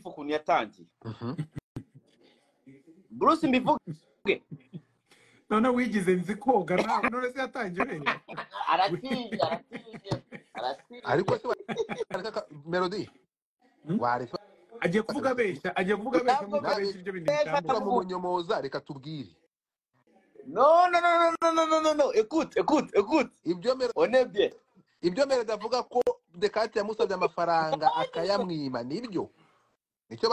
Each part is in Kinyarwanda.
ukuntu yatangiye bruce mbivuge noneho wigize nzi koga nawe none se yatangiye ureba aratsinze aratsinze aratsinze ariko se wareka melody Hmm? wareka agiye kuvuga abeshya agiye kuvuga abeshya Ntabwo nk'uko abeshya ibyo bintu bitambuka mu bunyomoza reka tubwire non non non non non non non non écoute écoute écoute ibyo Melo- on est bien ibyo melody avuga ko dekate yamusabye amafaranga akayamwima nibyo nicyo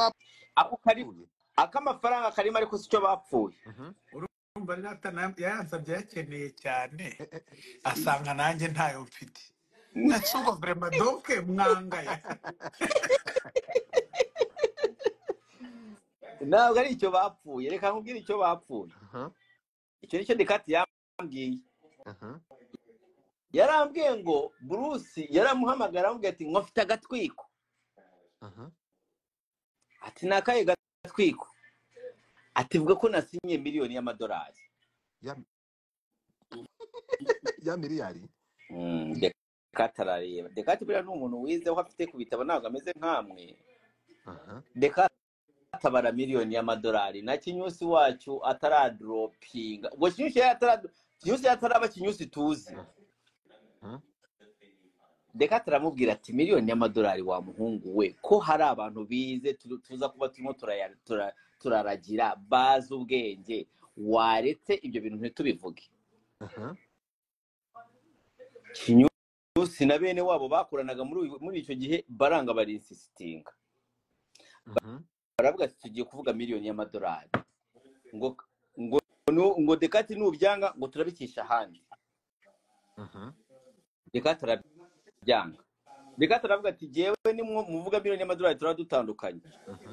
ako kari bapfuye ak'amafaranga karimo ariko si cyo bapfuye Mhm. urumva rero atana- yaransabye yakeneye cyane asanga nanjye ntayo mfite nacubwo vrema doke mwangaye ntabwo ari icyo bapfuye reka nkubwire icyo bapfuye Mhm. icyo nicyo dekati yambwiye Mhm. yarambwiye ngo bruce yaramuhamagara aramubwira ati ngo mfite agatwiko Mhm. ati ni akahe gatwiko ati vuga ko nasinye miliyoni y'amadolari Ya- ya miliyari Mm, dekati arareba dekati buriya ni umuntu wize aho afite ku bitabo ntabwo ameze nkamwe Aha. dekati atabara miliyoni y'amadolari na kinyusi wacu ataradoropinga ubwo kinyusi yari atarado- kinyusi yari ataraba kinyusi tuzi Mhm. dekati aramubwira ati miliyoni y'amadolari wa muhungu we ko hari abantu bize tu- tuza kuba turimo turaya- tura- turaragira bazi ubwenge waretse ibyo bintu ntitubivuge Aha. kinyusi na bene wabo bakoranaga muri uyu- muri icyo gihe baranga barinsisitinga Mhm. baravuga ati tugiye kuvuga miliyoni y'amadolari ngo ngo nu- ngo dekati nubyanga ngo turabikisha ahandi Mhm. dekati arabyanga dekati aravuga ati jyewe nimwo muvuga miliyoni y'amadolari turaba dutandukanye Mhm.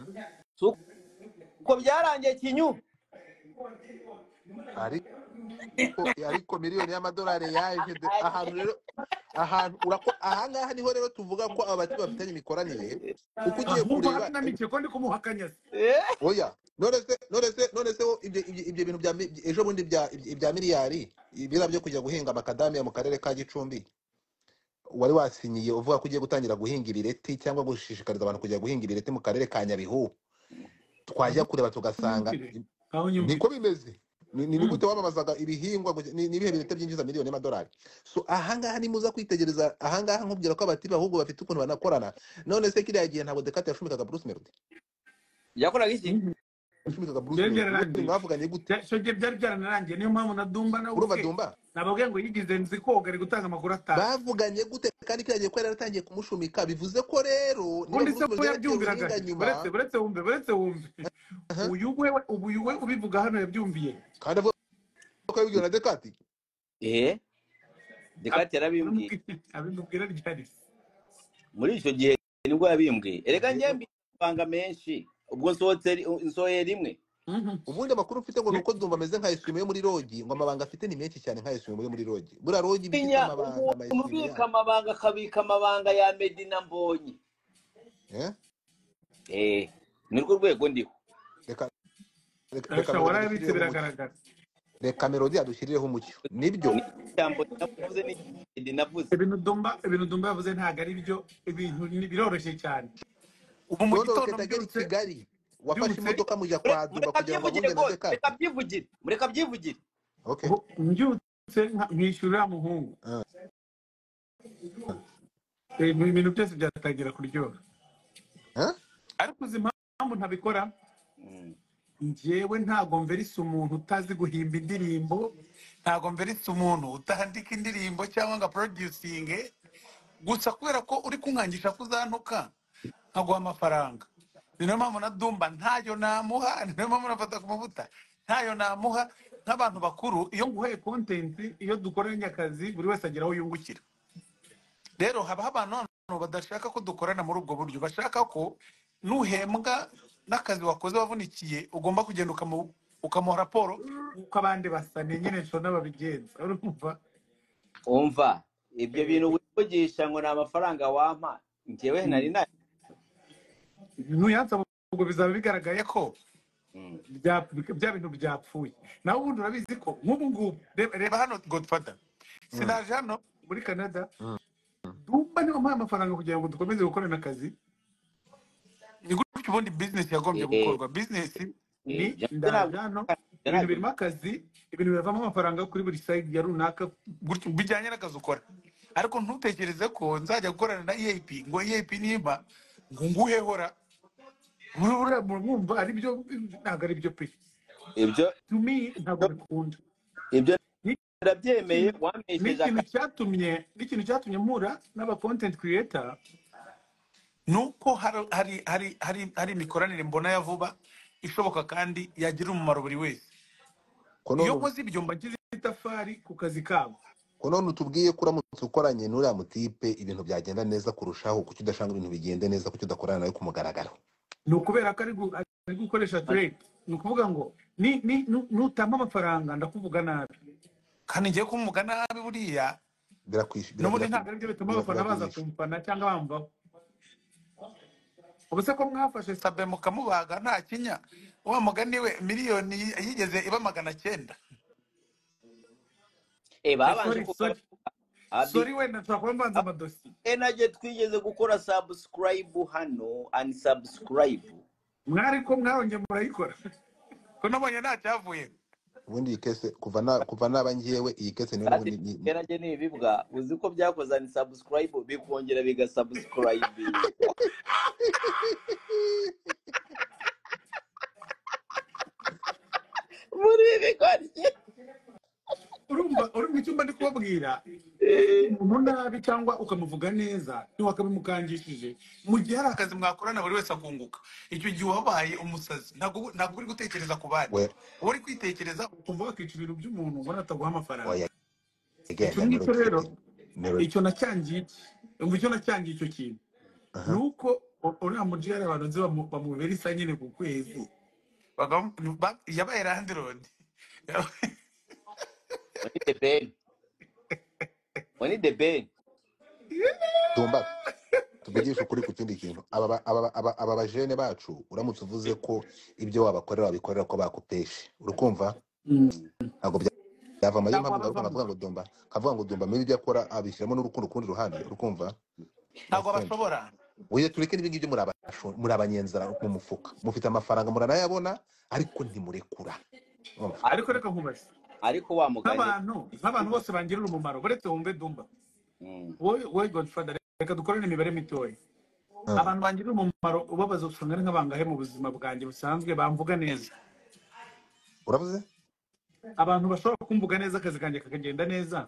ko byarangiye kinyu Ari- ariko ariko miliyoni y'amadolari yaje de- ahantu rero ahantu urako- ahangaha niho rero tuvuga ko abati bafitanye imikoranire uko ugiye ahubwo kureba haranamikiye ko ndi kumuha akanyasi Eh, oya none se none se none se wo ibyo ibyo- ibyo bintu bya mi- ejo bundi bya ibya miliyari ibira byo kujya guhinga amakadamiya mu karere ka gicumbi wari wasinyiye uvuga ko ugiye gutangira guhinga ibireti cyangwa gushishikariza abantu kujya guhinga ibireti mu karere ka nyabihu twajya kureba tugasanga Ntunyumvire. aho nyumvira niko bimeze ni ni- ni Mm. gute wamamazaga ibihingwa gusa- ni ni ibihe birete byinjiza miliyoni y'amadolari so ahangaha nimuza kwitegereza ahangaha nkubwira ko abatiba ahubwo bafite ukuntu banakorana none se kiriya gihe ntabwo dekate yashumikaga bruce melody yakoraga iki yashumikaga bruce melody Ubundi byari byararangiye mwavuganye gute Bya- icyo gihe byari byaranarangiye niyo mpamvu na dumba nawe urumva ubwe dumba nababwiye ngo yigize nzi koga ari gutanga amakuru atanu bavuganye gute kandi kiriya gihe ko yari yaratangiye kumushumika bivuze ko rero niba ubundi se bruce ko melody yarateye yabyumviraga ubuhinga nyuma buretse buretse wumve buretse wumve Aha. uyu we ubu uyu we ubivuga hano yabyumviye kandi avuga ko yabibwiwe na dekate eh dekati yarabimbwiye abimubwira ryari se muri icyo gihe nibwo yabimbwiye erega njye mbi amabanga menshi ubwo nsohotse nsohoye rimwe Mhm. ubundi amakuru mfite ngo ni uko dumva ameze nka eswime yo muri rogi ngo amabanga afite ni menshi cyane nka eswime yo muri rogi buriya rogi iba ifite Tinya, amabanga ama umuntu eswime ubika yayo amabanga akabika amabanga ya medina mbonye Eh? eh ni rwo rwego ndiho reka reka- reka arashobora melody adushyirireho warayabitse umucyo biragaragara reka melody adushyirireho umucyo nibyo ni ijambo navuze ni Meddy navuze ibintu dumba ibintu dumba yavuze ntabwo ari byo ibintu ni- biroroshye cyane ubu mu yororoke gitondo atagera i mbyutse kigali wafashe mbyutse imodoka mujya Mure- kwa dumba mureka kugira ngo byivugire ahunge na rwose dekate mureka byivugire mureka byivugire okay ubu mbyutse nka- nkishyura uriya muhungu Ah. Eh, ibintu byose byatangira kuryoha Eh? ariko uzi impamvu ntabikora Mm. njyewe ntago mverisa umuntu utazi guhimba indirimbo ntago mverisa umuntu utandika indirimbo cyangwa ngo porodusinge gusa kubera ko uri kunkangisha kuzantuka nkaguha amafaranga ni nayo mpamvu na dumba ntayo namuha ni nayo mpamvu nafata ku mavuta ntayo namuha nk'abantu bakuru iyo nguhaye kontenti iyo dukoranye akazi buri wese agira aho yungukira rero habaho abantu noneho badashaka ko dukorana muri ubwo buryo bashaka ko nuhembwa n'akazi wakoze wavunikiye ugomba kugenda ukamu- ukamuha raporo uko abandi basa ni nyine nshobora babigenza urumva umva ibyo bintu wivugisha ngo ni amafaranga wampa njyewe nari nayo nuyansaba ubwo bizaba bigaragaye ko Mm. bya bya bintu byapfuye nawe ubundi urabizi ko nk'ubu ngubu reba reba hano godfather sinaje hano muri canada Mm. dumba niba ampaye amafaranga kugira ngo dukomeze gukorana akazi ni gutyo iki ubundi bizinesi yagombye Eh, gukorwa bizinesi eh, ni Jean- ntabwo- ndajano ibintu ntabwo- birimo akazi ibintu bivamo amafaranga kuri buri sayidi ya runaka gutyo bijyanye n'akazi ukora ariko ntutekereze ko nzajya gukorana na EAP ngo EAP nimba ngo nguhehora murabura mwumva ari byo ntabwo ari byo pe ibyo to me ntabwo ibyo- bikunda ibyo Ni- ndabyemeye ikintu- wampesheje n'ikintu akazi cyatumye n'ikintu cyatumye mpura n'aba content creator ni uko hari hari hari hari hari imikoranire mbona ya vuba ishoboka kandi yagira umumaro buri wese ko iyo none nkoze ibyo mbagize itafari ku kazi kabo ko none utubwiye ko uramutse ukoranye n'uriya mutipe ibintu byagenda neza kurushaho kuki udashanga ibintu bigende neza kuki udakorana nawe ku mugaragaro ni ukubera ko ari gu- ari gukoresha trade ni ukuvuga ngo ni- ni- nu- nutamba amafaranga ndakuvuga nabi kandi ngiye kumuvuga nabi buriya birakwishu n'ubundi ntabwo aribyo bituma abafana baza biragurisha kumufana cyangwa bamvaho ubuse ko mwafashe sabe mukamubaga nta kinya wa mugani we miliyoni yigeze iba magana cyenda Eh, Eh, babanje sorry kuba sorry abi sorry wenda nshobora kuba mbanza amadosiye enage twigeze gukora subscribe hano and subscribe mwari ko mwarongeye murayikora ko nabonye nta cyavuye ubundi iyi kese kuva na kuva naba ngewe iyi kese niyo kandi n'ubundi ni- ni- enage ni ibibwa uzi ko byakoze and subscribe bikongera bigasubscribe muri ibi bikorye urumva urumva icyumba ndi kubabwira iyo uvuze Eh, umuntu nabi cyangwa ukamuvuga neza ntiwakabimukangishije mu gihe hari akazi mwakorana buri wese akunguka icyo gihe wabaye umusazi ntabwo uba- ntabwo uri gutekereza ku bandi we uba uri kwitekereza ukumva wakica ibintu by'umuntu ubona ataguha amafaranga oya icyo igenda ngicyo rero nero icyo nacyangiye iki? umva icyo nacyangiye icyo kintu aha ni uko u- uriya mujiyari abantu nzi bamu- bamubera isa nyine ku kwezi Bagamu- ba- yabaye landirodi oni the ben oni the ben tumba tuvugishe ukuri ku kindi kintu aba ba- aba ba- aba aba bajene bacu uramutse uvuze ko ibyo wabakorera wabikorera ko bakupeshe urikumva Mm. ntabwo bya- byavamo niyo ntabwo mpamvu ngaruka babavamo nkavuga ngo dumba nkavuga ngo dumba mbe ibyo akora abishyiramo n'urukundo kurundi ruhande urukumva my ntabwo friend bashobora oya tureke n'ibi ngibyo muri abashu muri abanyenzara mu mufuka mufite amafaranga muranayabona ariko ntimurekura urumva ariko ariko reka nkubaze ariko wa mugani nk'abantu nk'abantu bose bangirira umumaro buretse wumve dumba Mm. wowe wowe godfather reka dukorane imibare mitoya Ah, abantu bangirira umumaro ubabaza usanga ari nk'abangahe mu buzima bwanjye busanzwe bamvuga neza uravuze abantu bashobora kumvuga neza akazi kanjye kakagenda neza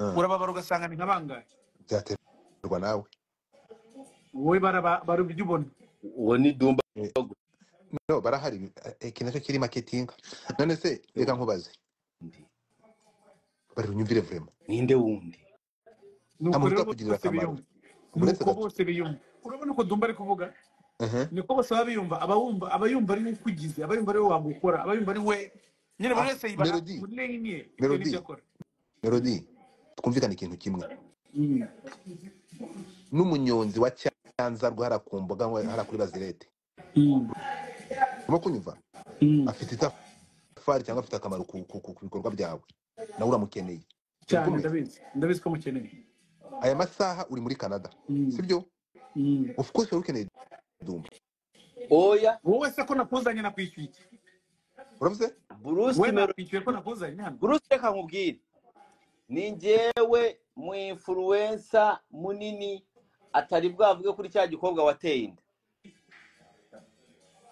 Ah, urababara ugasanga ni nk'abangahe byaterwa nawe wowe baraba- barabyo ubona uwo ni dumba Eh, no barahari Eh, iki nacyo kiri marketing none se reka nkubaze wundi bari unyumvire vraiment ninde wundi ni nta uko muntu rero uzakugirira akamaro bose biyumva ni uretse uko gato bose biyumva urabona uko dumba ari kuvuga Ehe. niko bose baba biyumva abayumva abayumva ari we ukugize abayumva ari we wagukora abayumva ari we nyine buri Ah, wese yibara melody muri reyiniye bitewe n'ibyo melody akora melody twumvikane ikintu kimwe Mm. n'umunyonzi wa cyanza rwara ku mboga nko hariya kuri bazirete Mm. urimo kunyumva Mm. afite itafari cyangwa afite akamaro ku, ku, ku, ku bikorwa byawe nawe uramukeneye cyane urikumva ndabizi ndabizi ko mukeneye aya masaha uri muri canada Mm, sibyo mm. of course wari ukeneye dumba oya wowe se ko nakuzanye nakwishyuye iki uravuze bruce wowe mero nakwishyuye ko nakuzanye hano bruce reka nkubwire ni njyewe mu influensa munini atari bwavuge kuri cya gikobwa wateye inda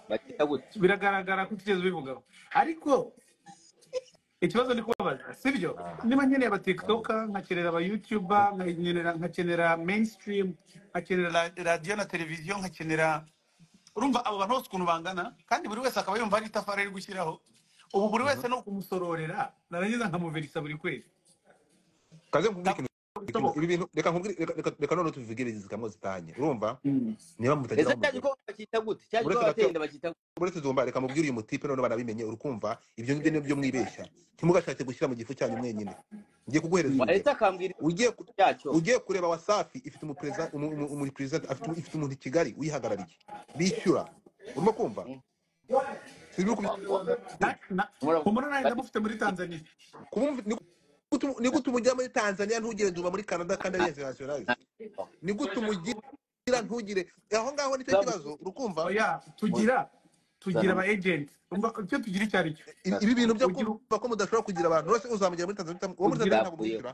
bakita gute biragaragara ko utigeze ubivugaho ariko ikibazo ni kubabaza sibyo niba nkeneye aba tiktoka nkakenera aba youtube nkakenera nkakenera mainstream nkakenera ra- radiyo na televiziyo nkakenera urumva abo bantu bose ukuntu bangana kandi buri wese akaba yumva hari itafari ari gushyiraho ubu buri wese ni ukumusororera narangiza nkamuverisa buri kwezi kaze nkubwire ikintu kimwe ntabwo bishoboka ibi bintu reka nkubwire reka reka- reka none tubivuge bizikamo zitanye urumva Mm. niba ese mutageraho cya mugere gikobwa bakita gute cya uretse gikobwa gato wateye inda bakita gute uretse dumba reka mubwire uyu mutipe none banabimenye urukumva ibyo ngibyo nibyo mwibeshya ntimugashake gushyira mu gifu cyanyu mwenyine ngiye kuguhereza Mm. urugero waretse akambwira ugiye ku- byacyo ugiye kureba wasafi ifite umuperezida umuperezida afite umu- ifite umuntu i kigali uyihagarariye bishyura urimo kumva Mm. sibyo uri Na- na- Mura- humura nawe bati- ndamufite muri tanzania kubumva ni gute umujya muri tanzania ntugire dumba muri canada kandi ari international na- ni gute umugira ntugire aho ngaho nicyo Nzamu- kibazo urukumva oya mu- tugira tugira nzana- aba agenti umva icyo tugira icyo ari cyo na- ibi bintu byo ugira kumva ko mudashobora kugira abantu bose uzamugira muri Tanzania utamwishyura. uwo muri Tanzania ntabwo Nzavuyeho. umwishyura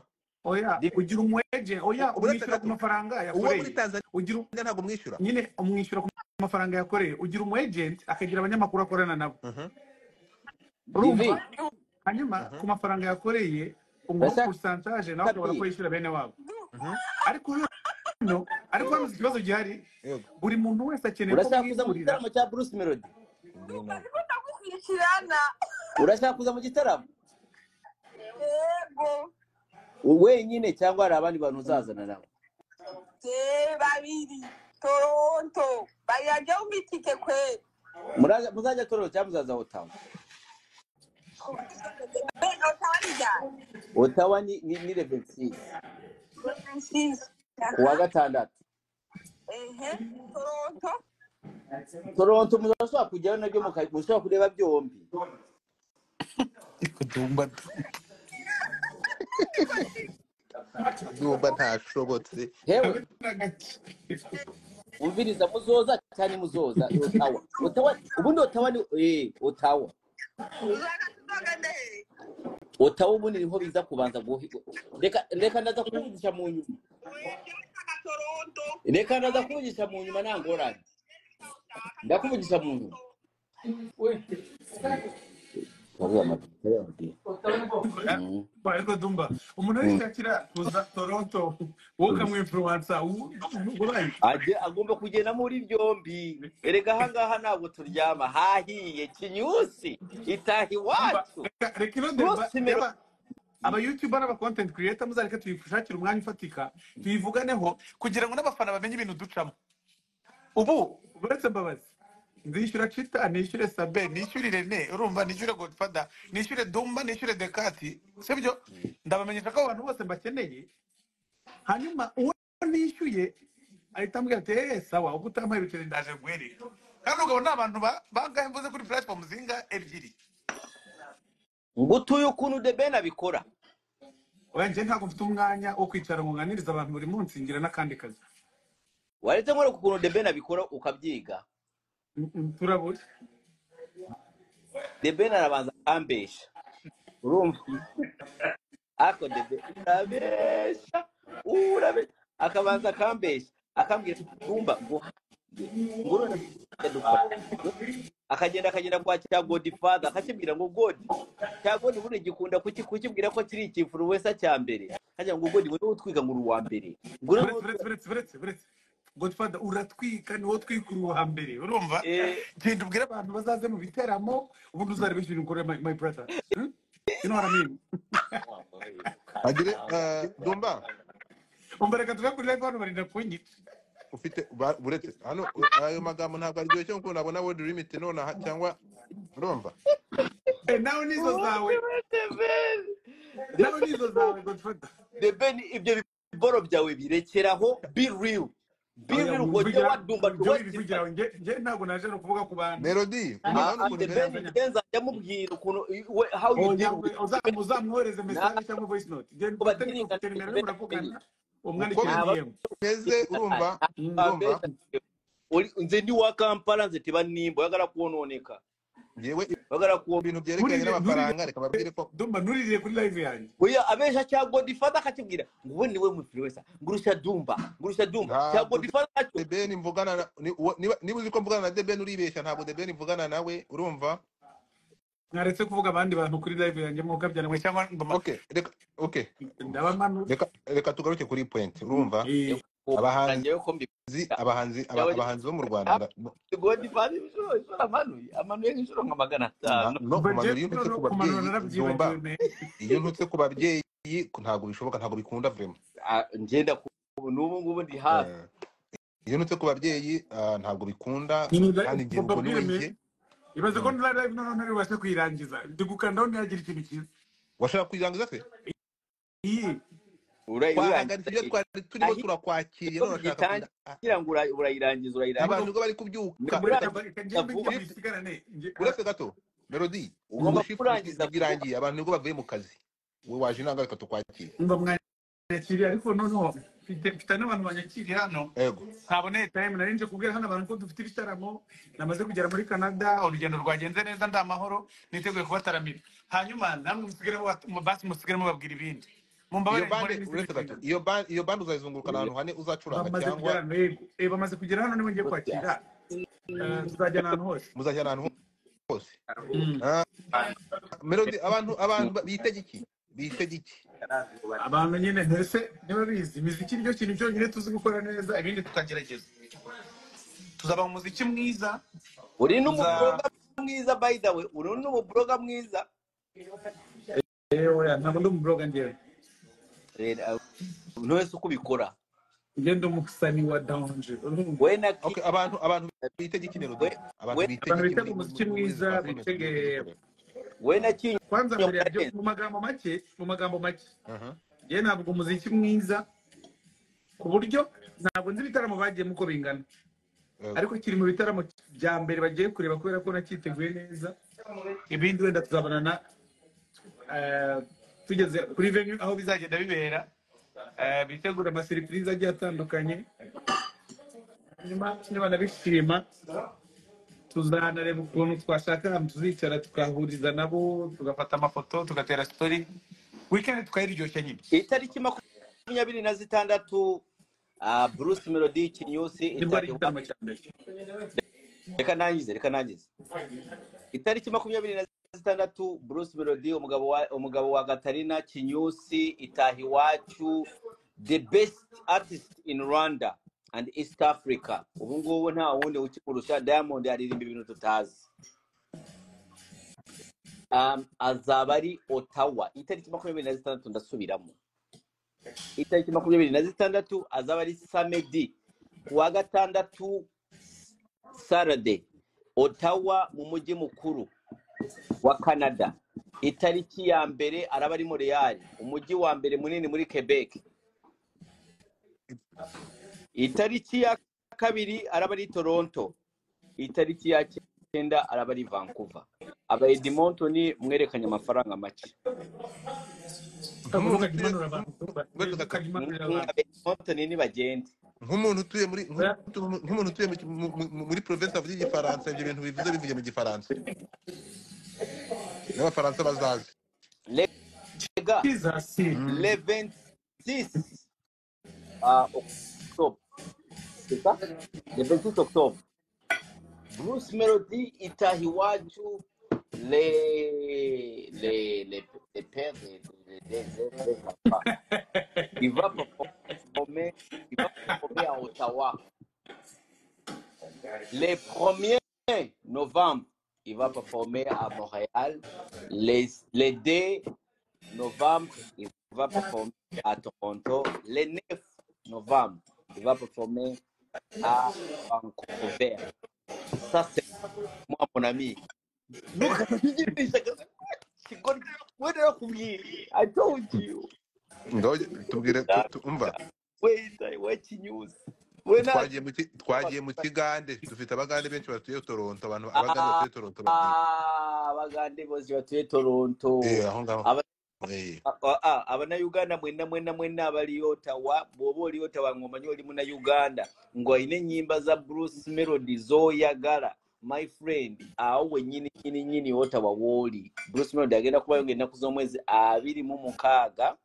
oya Ndi- ugira umu agent oya ubu umwishyura ku gatandatu mafaranga uwo muri yakoreye Tanzania ugira u- ntabwo umwishyura nyine umwishyura ku mafaranga yakoreye ugira umu agent akagira abanyamakuru akorana nabo Mhm. urumva divi hanyuma ku Mhm. mafaranga yakoreye umuha ndashaka porosantaje nawe ukabona ko kabiri yishyura bene wabo Mhm. ariko hano ariko hano iki kibazo gihari yego buri muntu wese akeneye ko urashaka kuza mu mwihurira gitaramo cya bruce melody Ndi nawe. urashaka kuza mu gitaramo wenyine cyangwa hari abandi bantu uzazana nawe Muraza- muzajya torero cyangwa muzaza hotawa hotawa ni ni ni level six ku wa gatandatu toronto muzashobora kujyayo nabyo muka- mushobora kureba byombi kutumba ndumva ntashobotse hewe Hamwe na gake. umviriza muzoza cyane muzoza hotawa hotawa ubundi hotawa ni eh hotawa hotawa ubundi niho biza kubanza guhi- reka reka ndaza kuvugisha mu nyuma reka ndaza kuvugisha mu nyuma nta ngorane ndakuvugisha mu nyuma Wabuze amabwiriza y'ababyeyi. Mm. Ariko dumba umuntu wese Mm. akira kuza toronto wowe Mm. ukamwimpuruwansa urayi ajye agomba kugenda muri byombi erega ahangaha ntabwo turyama hahiye kinyusi itaha dumba iwacu reka reka ino deba bruce mero yaba aba youtuber n'aba content creator muzareke tuyishakire umwanya ufatika tuyivuganeho kugira ngo n'abafana bamenye ibintu ducamo ubu uretse mbabazi nzishyura cita nishyure sabe nishyure irene urumva nishyure godfather nishyure dumba nishyure dekati sibyo ndabamenyesha ko abantu bose mbakeneye hanyuma uwo nishyuye ahita ambwira ati eee sawa ubwo utampaye ibiceri ndaje guherera kandi ugabo ni abantu ba- bangahe mvuze kuri platform zinga ebyiri ngo utuye ukuntu the ben abikora oya njye ntabwo mfite umwanya wo kwicara ngo nganirize abantu buri munsi ngira n'akandi kazi waretse nkwereka ukuntu the ben abikora ukabyiga Mm, mm, turabura the ben arabanza akambesha urumva ako the ben urabesha urabesha akabanza akambesha akambwira ati dumba ngo hahiye ngo none dufate akagenda akagenda kwa cya godifada akakibwira ngo godi cya godi buriya gikunda kuki- kukibwira ko kiri ikifuruwesa cya mbere hajya ngo godi wowe utwiga ngo uri uwa mbere ngo uriya buretse buretse buretse buretse buretse godfather uratwika ni wowe twikura uwa mbere urumva genda ubwire abantu bazaze mu biteramo ubundi uzareba ikintu ukorera my my brother Hmm? you know what I mean agire eh, dumba umva reka tuve kuri live hano barinda kunyica ufite ba- buretse hano eh, ayo magambo ntabwo aryoshye kuko nabona word limit nonaha cyangwa urumva Eh, nawe nizo zawe nawe nizo zawe godfather debeni ibyo biboro byawe birekeraho be real be oya real wongere wivugira wadumba to jya waste his wivugira time we njye njye ntabwo naje no kuvuga ku bantu melody ah umugani ah ukuntu debeni uberanye Ntabwo- ngenza njya ukuntu we- how you oya deal with we- uza- uzamwohereze ntabwo mesaje cyangwa voice note njye mfate badirika mfate nimero ye debeni muravugana uko umwandikira ntabwo dm bimeze urumva urumva ambesha Oli- nze ndi wa kampala nze tebanimba oyagala kwononeka yewe oyagala mu bintu byerekeranye nturirire nturirire n'amafaranga reka babwire ko dumba nturirire kuri live yanjye oya abesha kya godifada akakibwira ngo ubu niwe mufiliwesa ngurusha dumba ngurusha dumba kya ntabwo godifada nacyo debeni mvugana na- ni- uwo- niba niba uzi ko mvugana na debeni uribeshya ntabwo debeni mvugana nawe urumva mwaretse kuvuga abandi bantu kuri live yanjye mukabyana mwe cyangwa ngoma- okay reka okay ndaba mpanura reka reka tugaruke kuri point urumva Eh, abahanzi rangeyo ko mbibwira abahanzi aba- abahanzi bo mu rwanda nda- godifada inshuro inshuro amanuye amanuye nk'inshuro nka magana na- atanu no umva njye kumanura iyo ntutse noneho ku kumanura babyeyi narabyibagiwe dumba me iyo ntutse ku babyeyi ntabwo bishoboka ntabwo bikunda vrema Ah, ngenda ku ubu n'ubu ngubu ndi hafi Eh, iyo ntutse ku babyeyi ah, ntabwo bikunda kandi njye ubwo ni babwire we me njye ibaze ko Mm. na live noneho ntari bubashe kuyirangiza ndi gukandaho ntiyagira ikintu cyiza washaka kuyirangiza se iyi urayirangiza twahagaritse ibyo twari turimo ahi turakwakiriye iyo none urashaka kuza ah, uyitangira ngo ura- urayirangiza ariko urayirangiza abantu ubwo bari ni kubyuka Buretse ukurangiza reka aba- reka njye vuba mbigire bisigarane njye- uretse gato melody ugomba ubwo shift kurangiza vuba birangiye abantu nibwo bavuye mu kazi we waje inanga reka tukwakire umva mwanyakiriye ariko noneho mfite mfite n'abantu banyakiri hano ego ntabwo nari tayimu nari nje kubwira hano abantu ko dufite ibitaramo namaze kugera muri canada urugendo rwagenze neza ndi amahoro niteguye kubataramira hanyuma namwe musigiremo wat- mu- basi musigiremo babwira ibindi iyo mumbabarire nkore bande n'izindi uretse gato nshingano iyo bande iyo bande uzayizunguruka ahantu hane uzacuranga bamaze cyangwa kugera hano yego Eh, bamaze kugera hano nibo ngiye kwakira Eh, tuzajyana ahantu hose muzajyana ahantu hose Mm. Ah, melody abantu abantu ba- bitega iki bitega iki abantu nyine ntese niba bizi imiziki nicyo kintu cyonyine tuzi gukora neza ibindi tukagerageza tuzaba mu muziki mwiza uri tuza n'umuburoga mwiza by the way uri n'umuburoga mwiza yewe ntabwo ndi umuburoga njyewe rero umuntu wese uko ubikora njye ndi umusani wa danje urumva we na okay ki abantu abantu bitega iki melody we abantu we bitega abantu iki bitega muri muri umuziki muri izi mwiza platform bitege turi gukorera we na kinyo kwanza mbere ya byose karenzi mu magambo make mu magambo make aha njye ntabwo umuziki mwiza ku buryo ntabwo nzi ibitaramo bagiyemo uko bingana ego ariko kiri mu bitaramo bya mbere bagiye kureba kubera ko nacyiteguye neza ibindi wenda tuzabonana eh, tugeze kuri venue aho bizagenda bibera Eh, bitegura amaserivisi agiye atandukanye nyuma niba nabishima tuzanareba ukuntu twashaka ahantu tuzicara tugahuriza nabo tugafata amafoto tugatera sitori wikendi tukayiryoshya nyine itariki makumyabiri na zitandatu ah, bruce melody kinyusi nibwo ari itari igitaramo cya mbere reka nangize reka nangize itariki makumyabiri na zitandatu bruce melody umugabo wa umugabo wa gatarina kinyusi itaha iwacu the best artist in rwanda and east africa ubu ngubu nta wundi ukikurusha diamond aririmba ibintu tutazi um, azaba ari otawa itariki makumyabiri na zitandatu ndasubiramo itariki makumyabiri na zitandatu azaba ari samedi kuwa gatandatu sarade otawa mu mujyi mukuru wa canada itariki ya mbere araba ari montreal umujyi wa mbere munini muri quebec itariki ya kabiri araba ari toronto itariki ya cyenda araba ari vancouver aba edmonton mwerekanye amafaranga make nk'umuntu uvuga ngo utuye imanura abantu melody gato ukagimanurira abantu edmonton nibagende nk'umuntu utuye muri oya nk'umuntu nk'umuntu utuye mu- mu- mu- muri province avuga igifaransa ibyo bintu bivuze bivuye mu gifaransa n'abafaransa bazaze rega kiza si Mm. le 26 uh, octobre c'est ça le 26 octobre Bruce Melody itaha iwacu les les les les pères des des des des des enfants. Il va performer il va performer à Ottawa le 1er novembre. Il va performer à Montréal les le 2 novembre. Il va performer à Toronto le 9 novembre. Il va performer à Vancouver. Ça c'est moi mon ami. ntukavugiririshe kigoryi we narakubwiye i told you ngaho tubwire tu- tu- umva we we kinyuzi we nta twagiye mu ki- twagiye mu kigande dufite abagande benshi batuye toronto abantu abagande Ah, batuye toronto babyiga ah, abagande bose batuye toronto eh aho ngaho Aba- eh a- a- abanauganda mwena mwena mwena abali otawa bwoba oli otawa ng'omanyi oli munauganda ng'olina ennyimba za bruce melody z'oyagala my friend awo wennyini nyini nyini otawa wooli bruce melody agenda kubayo ng'ennaku z'omwezi abiri mu mukaaga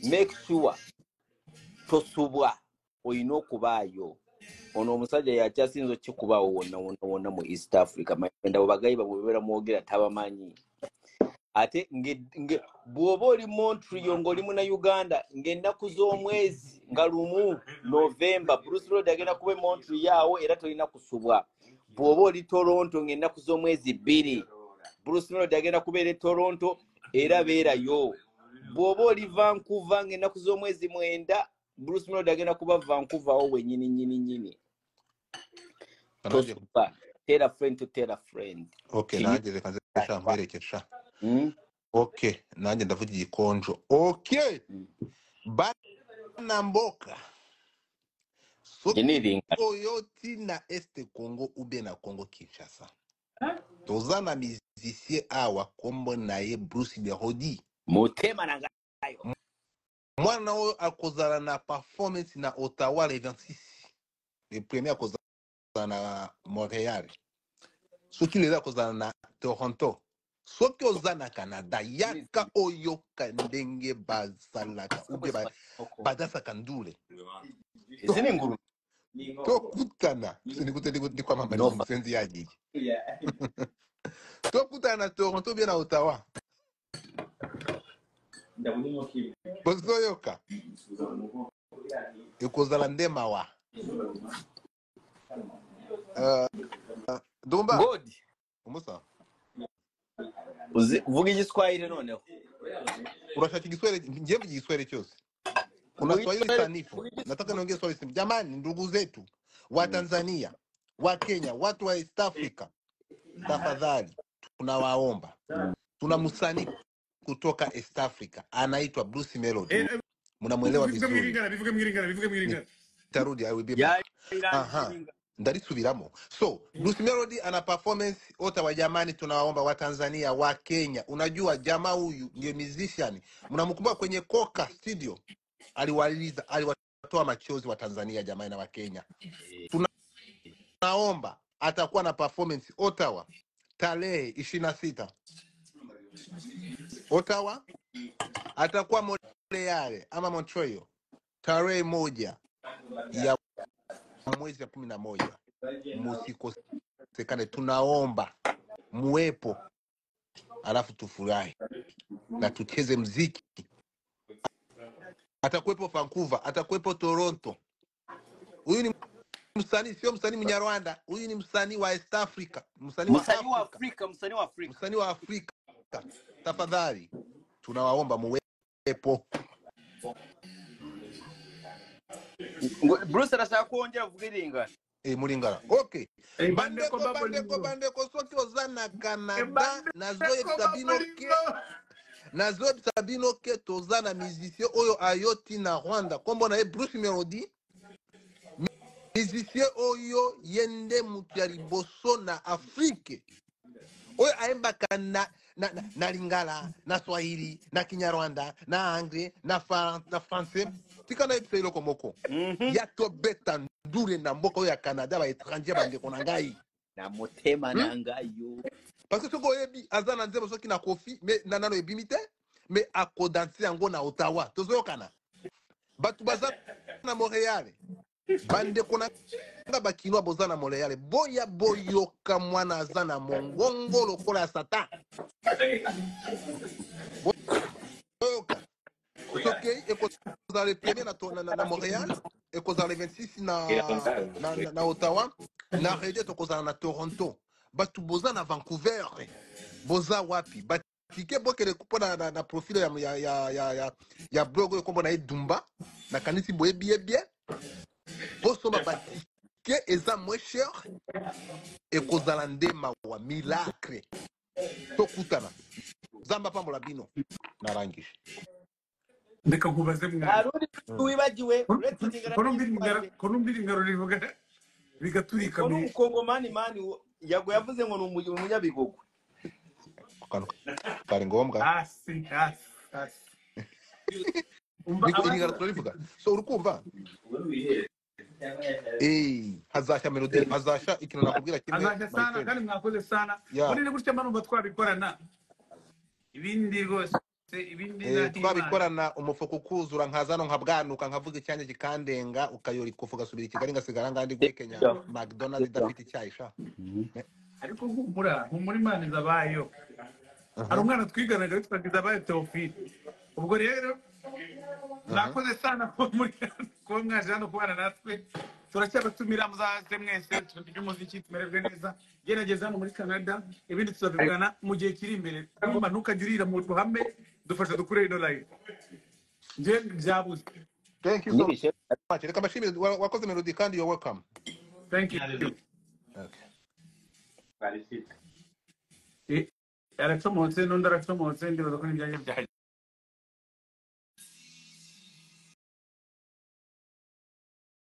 make sure tosubwa olina okubaayo ono omusajja yakyasinza okikubaawo wonna wonna wonna mu east africa mayenda bwebagayi bamwe bebeera mwogera tabamanyi ate nge- nge- bw'oba oli montrio ng'oli muna uganda ng'ennaku z'omwezi nga lumu novemba bruce road agenda kuba montreawo era tolina kusubwa bw'oba oli toronto ng'ennaku z'omwezi bbiri bruce road agenda kubeera e toronto era beerayo bw'oba oli vancouver ng'ennaku z'omwezi mwenda bruce road agenda kuba vancouver awo wenyini nyini nyini kanajye tosuba tera friend to tera friend okay kinyu nanjye reka nze sha mperekesha mm? okay nanjye ndavuga igikonjo okay mm. bana mboka jeniringa soko yoti na este congo ube na congo kinshasa toza na musicien awa kombo na ye bruce melody mutema nangayo mwana we akozana na performance na ottawa le 26 le premier akozana na montréal soki lelo akozala na toronto soki oza na canada yaka oyoka ndenge bazalaka ubie ba- badasaka ndule izi ni ingurube ni inkoko tokutana nikute- nikute- nikwamambalisa nova omusenzi yagigi Yeah. tokutana na toronto bie na ottawa ndabona inkoko imwe bozoyoka ekozala nde mawa Eh, dumba god omusa uzi uvuga igiswahili noneho urashaka igiswahili njembe igiswahili cyose kuna uvuga swahili igiswahili sanifu uvuga nataka igiswahili niongee swahili sanifu jamani ndugu zetu wa Mm. tanzania wa kenya watu wa east africa tafadhali tunawaomba Mm. tuna msanii kutoka east africa anaitwa bruce melody Eh, eh, mnamwelewa bivuge vizuri mwiringana bivuge mwiringana bivuge mwiringana nitarudi i will be back yayirangije aha ingana ndarisubiramo so bruce melody ana performance ota wa jamani tunawaomba wa tanzania wa kenya unajua jamaa huyu ndiye musician mnamkumbuka kwenye coca studio aliwaliza aliwatoa machozi wa tanzania jamani na wa kenya tunaomba atakuwa na performance ottawa tarehe ishirini na sita ottawa atakuwa Montreal ama Montreal tarehe moja ya mwezi wa kumi na moja. Msikosekane, tunaomba muwepo, alafu tufurahi na tucheze mziki. Atakuwepo Vancouver, atakuwepo Toronto. Huyu ni msanii, sio msanii Mnyarwanda, huyu ni msanii wa East Africa, msanii wa musani wa Afrika, afurika musani wa afurika msanii wa Afrika. Tafadhali tunawaomba muwepo. ngo bruce arashaka ko wongera uvuga iringana e, mulingana okay Eh, bandeko bandeko bandeko babolingo bandeko soki oza na Eh, canada na zoyeb bandeko sabinoke babolingo na zoyeb sabinoke toza na musicien oyo ayoti na rwanda nkombo na ye bruce melody musicien oyo ye nde moto ya liboso na afrike oyo ayembaka na na, na, na lingala na swahili na kinyarwanda na anglais na, fa, na français tika na yebisa eloko moko Mhm. ya tobeta ndure na mboka oyo ya canada baétranger bandeko na ngai na mutema hmm? nangayo parce que soki oyebi aza na nzembo soki na kofi me na nano ebimi te me akodanse yango na ottawa tozoyokana bato baza na montréal bandeko na nga bakinoa boza na montréal boya boyoka mwana aza na mongongo lokola ya satan boyoka soki ekozala le premier na, to- na, na, na montréal ekozala le 26 na, na, na, na ottawa na rede tokozala na toronto bato boza na vancouver boza wapi batike bokele mpona na, na profile ya, ya, ya, ya, ya, ya blog oyo nkombo na ye dumba nakanisi boyebiyebie bosomba batike eza moins cher ekozala nde mawa milacre tokutana nzambe apambola bino narangije reka nkubaze mwana ntarundi mm. wibagiwe uretse iringana kono mbiringana n'igisubaze kono mbiringano rivuga bigaturika ngo ni mwe umukongomani mani wo- yago yavuze ngo ni umu- umunyabigogwe akantu kari ngombwa hasi hasi hasi umva niko abandi iringana turarivuga so urikumva Eh, hazasha melodi hazasha ikintu nakubwira kimwe azajya my sana friend kandi mwakoze sana ya muri gutya mbanumva twabikorana ibindi rwose ibindi eh, nahimana twabikorana umufuka ukuzura nkazano nkabwanuka nkavuga icyanya kikandenga ukayora ikofu ugasubira i kigali ngasigara ngandi guhe kenya mcdonald idafite icyayi sha Me- ariko humura humura imana izabayeho hari aha umwana twiganaga witwa Kizabayo Theophile ubwo rero aha mwakoze sana kuba muri kuba mwaje hano kubana natwe turacyabatumira muzaze mwese turya umuziki tumererwe neza gerageza hano muri Canada ibindi tuzabivugana mu gihe kiri imbere numanuka jya urira mu ruhame dufasha dukure ino live njye byabuze thank you so n'ibishe much reka mbashimire wa- wakoze melodi kandi you're welcome thank you okay Eh, aratomotse n'undi aratomotse ndibaza ko n'ibyanjye byaje